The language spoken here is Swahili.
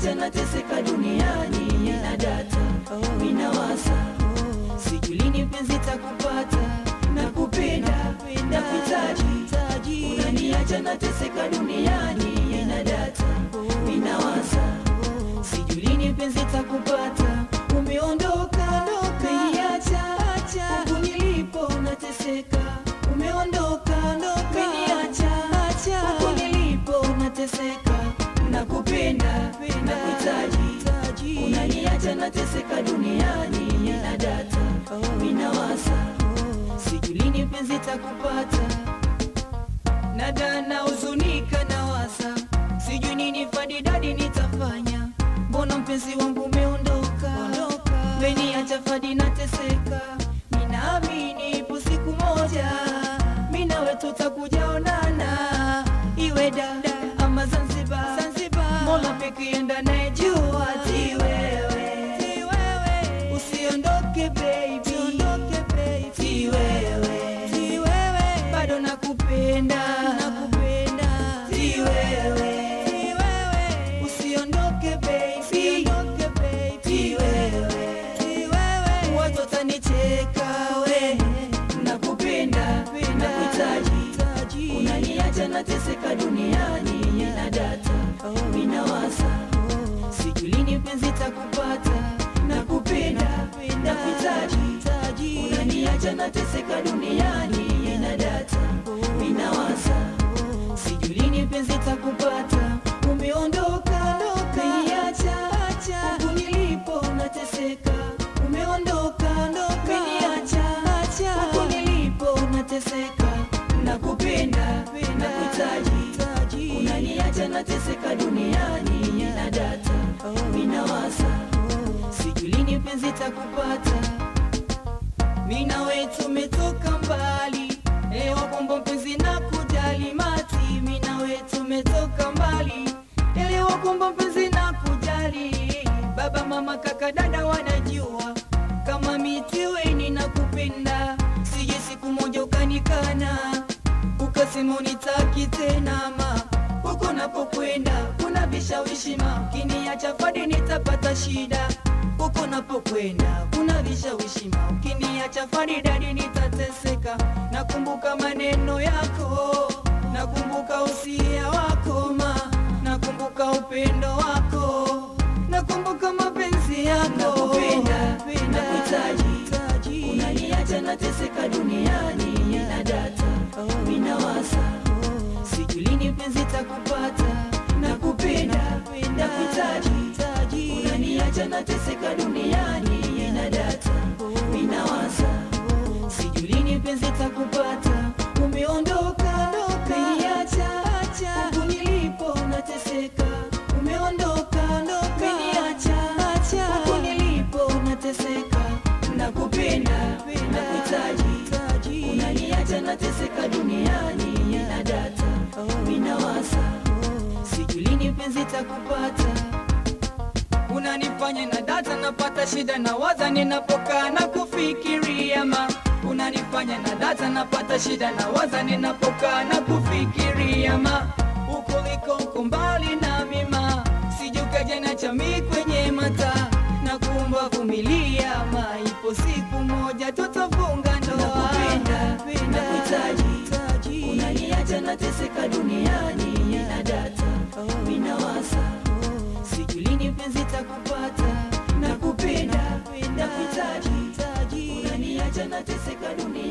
unaniacha nateseka duniani nina data minawasa sijui lini mpenzi takupata nakupenda nakuhitaji unaniacha nateseka duniani nina data minawasa sijui lini mpenzi takupata umeondoka umeniacha huku nilipo nateseka umeondoka umeniacha huku nilipo nateseka nakupenda nakuhitaji unaniacha nateseka duniani nina data minawasa sijui lini mpenzi takupata nada na huzunika na wasa sijui nini fadidadi nitafanya mbona mpenzi wangu umeondoka meniacha fadi nateseka ninaamini ipo siku moja mi nawe tutakujaonana iwe dada ama zanzibar mola pekienda naye jua ti wewe usiondoke baby ti wewe bado nakupenda ti wewe usiondoke baby ti wewe watu watanicheka we nakupenda nakuhitaji unaniacha nateseka duniani nina data minawasa sijui lini mpenzi takupata nakupenda nakuhitaji unaniacha nateseka duniani nina data minawasa sijui lini mpenzi takupata umeondoka umeniacha huku nilipo nateseka umeondoka umeniacha huku nilipo nateseka nakupenda nakuhitaji unaniacha nateseka duniani nina data minawasa sijui lini mpenzi takupata mina wetu tumetoka mbali leo kwamba mpenzi na kujali mati mina wetu tumetoka mbali leo kwamba mpenzi na kujali baba mama kaka dada wanajua kama mitiweni na kupenda sije siku moja ukanikana ukasema unitaki tena ma huko napokwenda kuna vishawishi ma ukiniacha fadi nitapata shida huko napokwenda kuna vishawishi ma ukiniacha fadi dadi nitateseka nakumbuka maneno yako nakumbuka usia wako ma nakumbuka upendo wako nakumbuka mapenzi yako Nakupenda, nakuhitaji. unaniacha nateseka duniani nina data minawasa sijui lini mpenzi takupata nakupenda nakuhitaji unaniacha nateseka duniani nina data minawasa sijui lini mpenzi takupata umeondoka umeniacha huku nilipo nateseka umeondoka umeniacha huku nilipo nateseka nakupenda nakuhitaji unaniacha nateseka duniani nina data minawasa sijui lini mpenzi takupata unanifanya na data napata shida na waza ninapokaa na kufikiria ma unanifanya na data napata shida na waza ninapokaa na kufikiria ma uko liko uko mbali na mima sijukaja na chami kwenye mata na kuomba vumilia ma ipo siku moja tutafunga ndoa nakupenda nakuhitaji unaniacha nateseka duniani nina data minawasa sijui lini mpenzi takupata nakupenda nakuhitaji unaniacha nateseka duniani